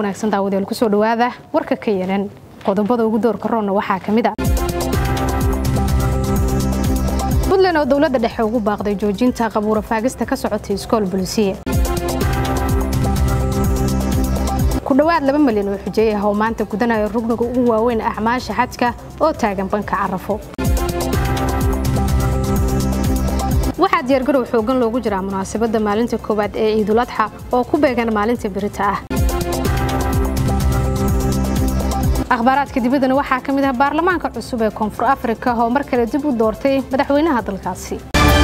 wanaagsan daawadayaal kusoo dhawaada warka ka yaran qodobada ugu doorka roonna waxaa ka mid a puntland oo dowladda dhexe ugu baaqday joojinta qabuura faagista ka socotay iskool bulisiya ku dhowaad laba malyan oo xujeeye ah oo maanta gudanaya rugniga ugu waaweyn acmaasha xajka oo taagan banka carafo waxaa diyaargarow xoogan loogu jiraa munaasabadda maalinta koowaad ee ciiduladxa oo ku beegan maalinta birita ah akhbaaraadka dibaddana waxaa ka mid ah baarlamaanka cusub ee koonfur afrika oo mar kale dib u doortay madaxweynaha dalkaasi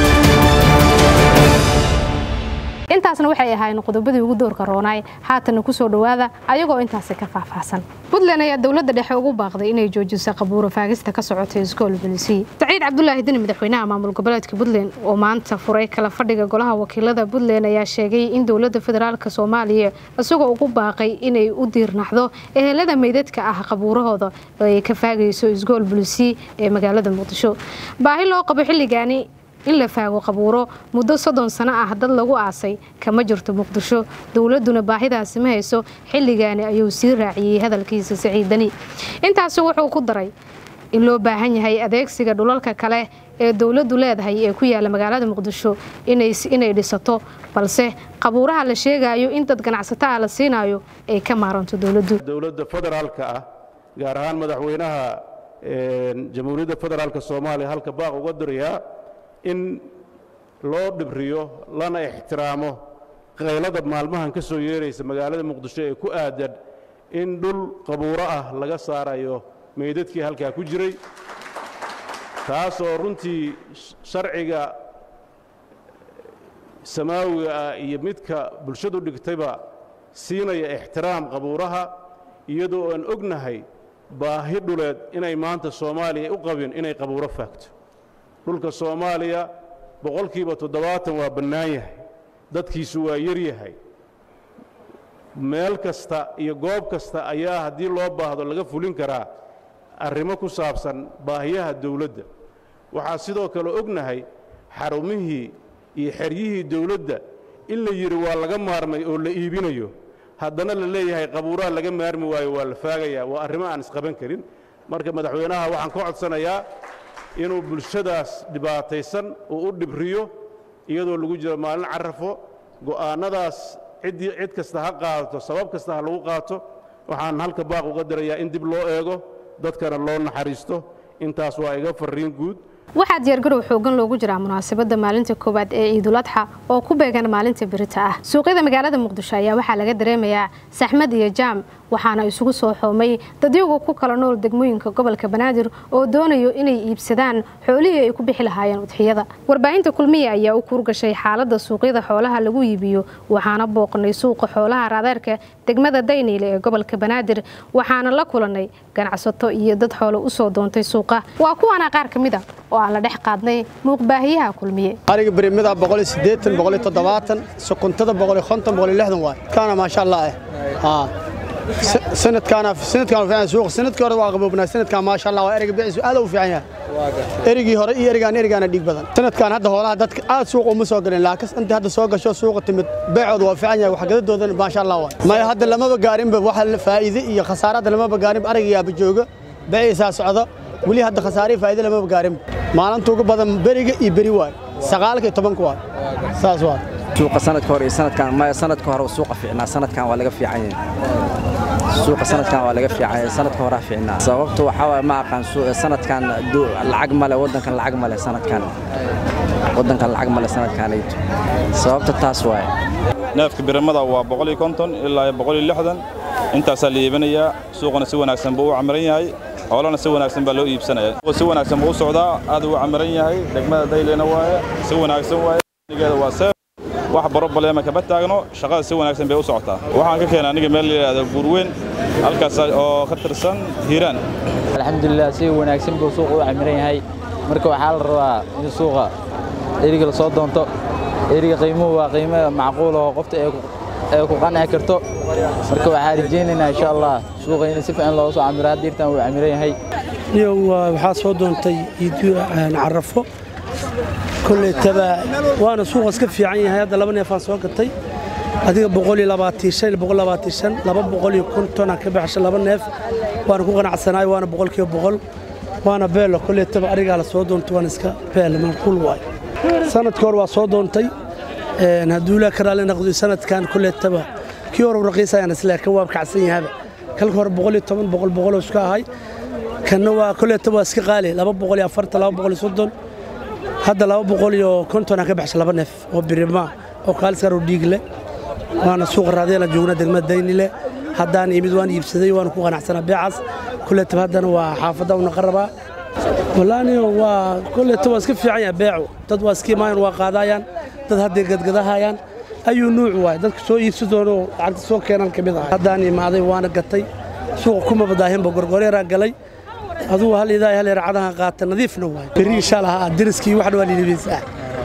intaasna waxay ahaayeen qodobadii ugu doorka roonaay haatanna kusoo dhowaada ayagoo intaasi ka faahfaahsan puntland ayaa dowladda dhexe ugu baaqday inay joojiso qabuura faagista ka socotay iskool bulisiy saciid cabdulaahi deni madaxweynaha maamul goboleedka puntland oo maanta furay kala fadhiga golaha wakiilada puntland ayaa sheegay in dowladda federaalk soomaaliya isagoo ugu baaqay inay u diirnaxdo ehelada meydadka ah qabuurahooda oo ay ka faagayso iskool bulisiy ee magaalada muqdisho baahi loo qabo xilligaani in la faago qabuuro muddo soddon sano ah dad lagu aasay kama jirto muqdisho dowladduna baahidaasi ma hayso xilligaani ayuu sii raaciyey hadalkiisa saciidani intaasi wuxuu ku daray in loo baahan yahay adeegsiga dhulalka kale ee dowladdu leedahay ee ku yaala magaalada muqdisho inay dhisato balse qabuuraha la sheegayo in dad ganacsato ah la siinayo ay ka maaranto dowladdu dowladda federaalka ah gaar ahaan madaxweynaha jamhuuriyadda federaalk soomaaliya halka baaq uga dirayaa in loo dhibriyo lana ixtiraamo qaylada maalmahan ka soo yeeraysa magaalada muqdisho ee ku aadan in dhul qabuuro ah laga saarayo meydadkii halkaa ku jiray taasoo runtii sharciga samaawiga ah iyo midka bulshadu dhigtayba siinaya ixtiraam qabuuraha iyadoo aan ognahay baahi dhuleed inay maanta soomaaliya u qabin inay qabuuro faagto dhulka soomaaliya boqolkiiba toddobaatan waa bannaan yahay dadkiisu waa yar yahay meel kasta iyo goob kasta ayaa haddii loo baahdo laga fulin karaa arrimo ku saabsan baahiyaha dawladda waxaa sidoo kale ognahay xarumihii iyo xeryihii dawladda in la yidhi waa laga maarmay oo la iibinayo haddana la leeyahay qabuuraha laga maarmi waayo waa la faagayaa waa arrimo aan isqaban karin marka madaxweynaha waxaan ka codsanayaa inuu bulshadaas dhibaataysan uu u dhibriyo iyadoo lagu jiro maalin carafo go'aannadaas ciddii cid kasta ha qaadato sabab kasta ha lagu qaato waxaan halka baaq uga dirayaa in dib loo eego dadkana loo naxariisto intaas waa iga farriin guud waxaa diyaargarow xoogan loogu jiraa munaasabadda maalinta koowaad ee ciiduladxa oo ku beegan maalinta birita ah suuqyada magaalada muqdisho ayaa waxaa laga dareemayaa saxmad iyo jaam waxaana isugu soo xoomay dadyagu ku kala nool degmooyinka gobolka banaadir oo doonayo inay iibsadaan xoolihii ay ku bixi lahaayeen udxiyada warbaahinta kulmiya ayaa u kuurgashay xaaladda suuqyada xoolaha lagu iibiyo waxaana booqnay suuqa xoolaha raadeerka degmada dayniile ee gobolka banaadir waxaana la kulannay ganacsato iyo dad xoolo usoo doontay suuqa waa kuwaana qaar ka mid a oo aan la dhex qaadnay muuqbaahiyaha kulmiye ariga birimida sokontada waay kaana maasha allah eh sanadkaana sanadkaan fiican suuq sanadkii hore waa qaboobnaa sanadkaan maasha Allah waa eriga biciisu aad u fiican yahay erigii hore iyo erigaan erigaana dhiig badan sanadkaan hadda hoolaha dadka aad suuq uma soo galeen laakiin inta hadda soo gasho suuqa timid beecooda waa fiican yahay wax gadadoodan maasha Allah waa maya hadda lamaba gaarinba waxa faa'iido iyo khasaarada lamaba gaarin ariga yaaba jooga biciisaa socdo weli hadda khasaariyo faa'iido lamaba gaarin maalinta ugu badan beriga iyo beri waay sagaalka iyo tobanka waay saas waa suuqa sanadka hore iyo sanadkan maya sanadka hore suuqa fiicnaa sanadkan waa laga fiican yahay suuqa sanadkan waa laga fiican yahay sanadka hore fiicnaa sababtu waxa waaye ma aqaan sanadkan lacag male waddankan lacag male sanadkan waddankan lacag male sanadkanayto sababta taas waaye neefka biramada waa boqol iyo konton ilaa boqol iyo lixdan intaasaa la iibinayaa suuqana si wanaagsan buu u camiran yahay xoolana si wanaagsan baa loo iibsanaya si wanaagsan buu u socdaa aad uu camiran yahay degmada daylena waaye si wanaagsan waaye nigeeda waa seef wax barobaleema kama taagno shaqada si wanaagsan bay u socotaa waxaan ka keenay aniga meel la yidhaahdo buurweyn halkaas oo ka tirsan hiiraan alxamdulilah si wanaagsan buu suuqa u camiran yahay marka waxaa la rabaa in suuqa eriga la soo doonto eriga qiimuhu waa qiimo macquul oo qofta ay ku qanci karto marka waxaa rajaynaynaa insha allah suuqa in si fiican looga soo camiro haddiirtan wuu camiran yahay iyo waxaa soo doontay carafo koley taba waana suuqa iska fiican yahay hadda laba neefaan soo gatay adiga boqol iyo labaatan shan boqol labaatan shan laba boqol iyo konton aan ka baxsha laba neef waana ku qanacsanaay waana boqolkiiba boqol waana beelo kolleetaba arigaa la soo doontay waana iska beel macquul waay sanadkii hore waa soo doontay hadduu ilaa ka raalli noqdo sanadkan kolleetaba kii hore raqiisayaan isle kan waa kacsan yahaba kalka hore boqol iyo toban boqol boqol oo iska ahay kanna waa kolleetaba waa iska qaali laba boqol iyo afartan laba boqol iyo soddon hadda laba boqol iyo konton aan ka baxsha laba neef oo birimaa oo kaaliskar oo dhiig leh waana suuqa raadiyana joogna degmada daynile haddaan imid waan iibsaday waana ku qanacsanaa beecaas kolleetaba haddana waa xaafadda u naqan rabaa wallaani waa kolleeta waa iska fiican yahay beecu dad waa iska imaayaan waa qaadaayaan dad hadday gadgadahayaan ayuu nuuc waay dadka soo iibsi doono lacagta soo keenan ka mid ah haddaan imaaday waana gatay suuqa kuma badaahinba gorgoreeraa galay adugu hal idaa hal racadaha qaata nadiifna waay berri insha allah deriskii wax dhawaa liilibaysaa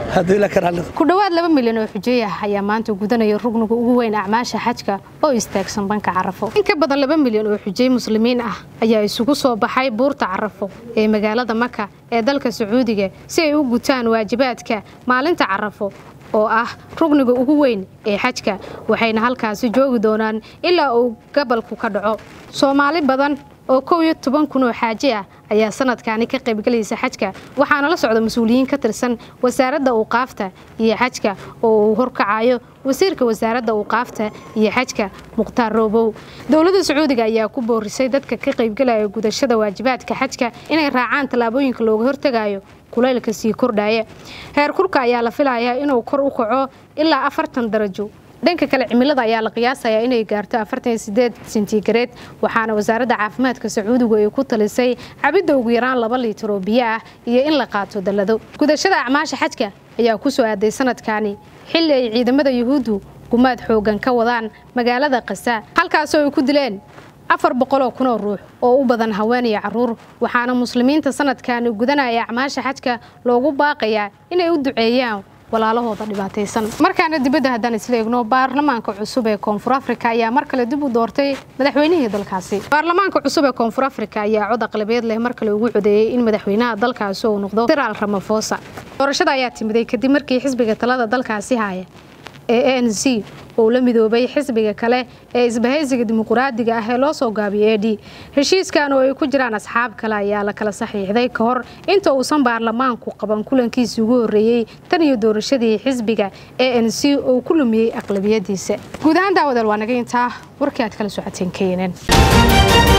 ku dhowaad laba milyan oo xujeey ah ayaa maanta gudanaya rugniga ugu weyn acmaasha xajka oo istaagsan banka carafo in ka badan laba milyan oo xujey muslimiin ah ayaa isugu soo baxay buurta carafo ee magaalada maka ee dalka sacuudiga si ay u gutaan waajibaadka maalinta carafo oo ah rugniga ugu weyn ee xajka waxayna halkaasi joogi doonaan ilaa uu gabalku ka dhaco soomaali badan oo kow iyo toban kun oo xaaji ah ayaa sanadkaani ka qaybgelaysa xajka waxaana la socda mas-uuliyiin ka tirsan wasaaradda uuqaafta iyo xajka oo uu horkacayo wasiirka wasaaradda uuqaafta iyo xajka mukhtaar roobow dowladda sacuudiga ayaa ku boorisay dadka ka qaybgelaya gudashada waajibaadka xajka inay raacaan tallaabooyinka looga hortegayo kulaylka sii kordhaya heer kurka ayaa la filayaa inuu kor u kaco ilaa afartan darajo dhanka kale cimilada ayaa la qiyaasayaa inay gaarto afartan sideed sentigareed waxaana wasaaradda caafimaadka sacuudigu ay ku talisay cabidda ugu yaraan laba liitar oo biyo ah iyo in la qaato dallado gudashada acmaasha xajka ayaa ku soo aaday sanadkaani xilli ay ciidamada yuhuuddu gumaad xoogan ka wadaan magaalada kasa halkaasoo ay ku dileen afar boqoloo kunoo ruux oo u badan haween iyo caruur waxaana muslimiinta sanadkaani gudanaya acmaasha xajka loogu baaqayaa inay u duceeyaan walaalahooda dhibaataysan markaana dibadda haddaan isla eegno baarlamaanka cusub ee koonfur afrika ayaa mar kale dib u doortay madaxweynihii dalkaasi baarlamaanka cusub ee koonfur afrika ayaa cod aqlabeed leh mar kale ugu codeeyey in madaxweynaha dalkaasi uu noqdo siraal ramafosa doorashada ayaa timiday kadib markii xisbiga talada dalkaasi haya ee a n c oo la midoobay xisbiga kale ee isbahaysiga dimuquraadiga ah ee loo soo gaabiyay e d heshiiskan oo ay ku jiraan asxaab kale ayaa la kala saxiixday ka hor inta uusan baarlamaanku qaban kulankiisii ugu horreeyey tan iyo doorashadii xisbiga a n c oo ku lumiyey aqlabiyadiisa guud ahaan daawadal waa naga intaa warkii aad kala socoteen keenan